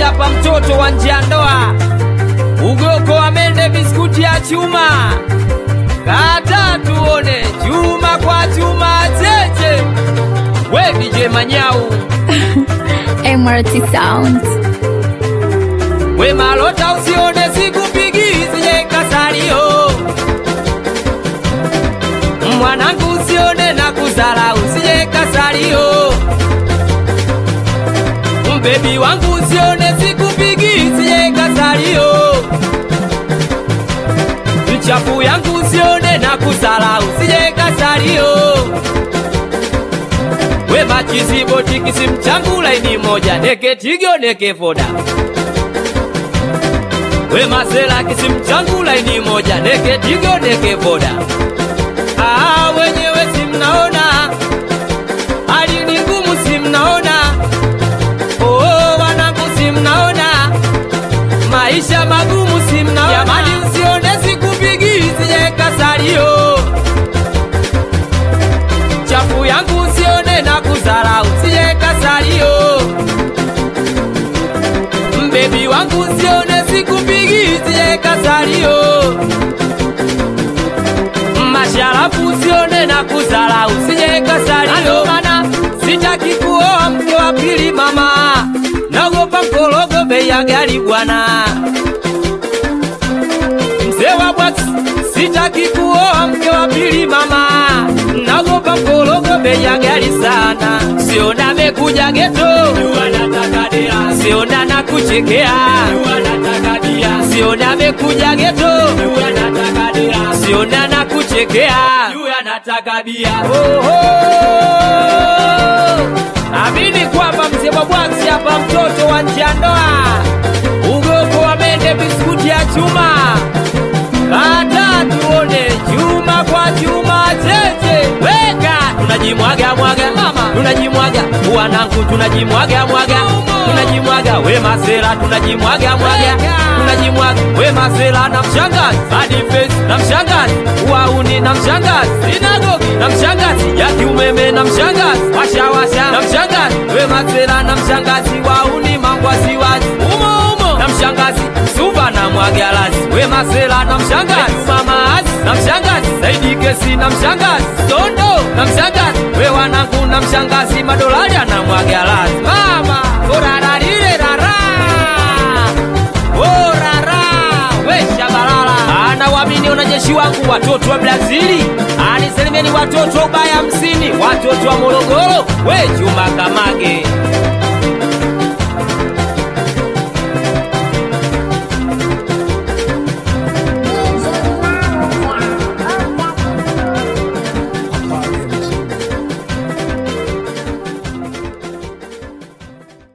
hapa mtoto wa nje ya ndoa, ugoko wa mende, biskuti ya chuma, kata tuone chuma kwa chuma, cheche we DJ Manyau, MRT Sound. we malota, usione sikupigi sije kasalio, mwanangu, usione na kuzala usije kasalio, mbebi wangu, usione sikupigi sije kasalio, mchafu yangu, usione na kuzala usije kasalio we machizi boti kisimu changu laini moja neke tigo neke voda we masela kisimu changu laini moja neke tigo neke voda ah, wenyewe simnaona hali ni ngumu simnaona oh, wanangu simnaona maisha magumu simnaona jamani usione sikupigi sije kasalio chafu yangu usione na kuzara usije kasalio mbebi wangu usione sikupigi usije kasalio masharafu usione na kuzara usije kasalio mana sitaki kuoa mke wa pili mama nagopa mkologo bei ya gari bwana mzee wa bwax sitaki kuoa mke wa pili mama nagopa mkologo bei ya gari sana siona amekuja geto siona na kuchekea siona amekuja geto siona na kuchekea Oho! amini kwamba mzee wa bwax hapa mtoto wa nje ya ndoa ugoko wa mende biskuti ya chuma kata tuone chuma kwa chuma cheche weka tunajimwaga mwaga mama tunajimwaga wanangu tunajimwaga mwaga tunajimwaga we masela tunajimwaga mwaga tunajimwaga we masela na mshangazi hadi face na mshangazi wauni na mshangazi sinagogi na mshangazi ya kiumeme na mshangazi washawasha na mshangazi we masela na mshangazi wauni mangwasiwazi umo umo na mshangazi suva na mwagalazi we masela na mshangazi mamazi na mshangazi zaidi kesi na mshangazi sondo na mshangazi we wanangu na mshangazi madolari na mwagalazi mama orararire rara orara we shabalala ana wamini wanajeshi wangu watoto wa Brazili aniselimieni watoto wa ubaya hamsini watoto wa Morogoro we Juma Kamage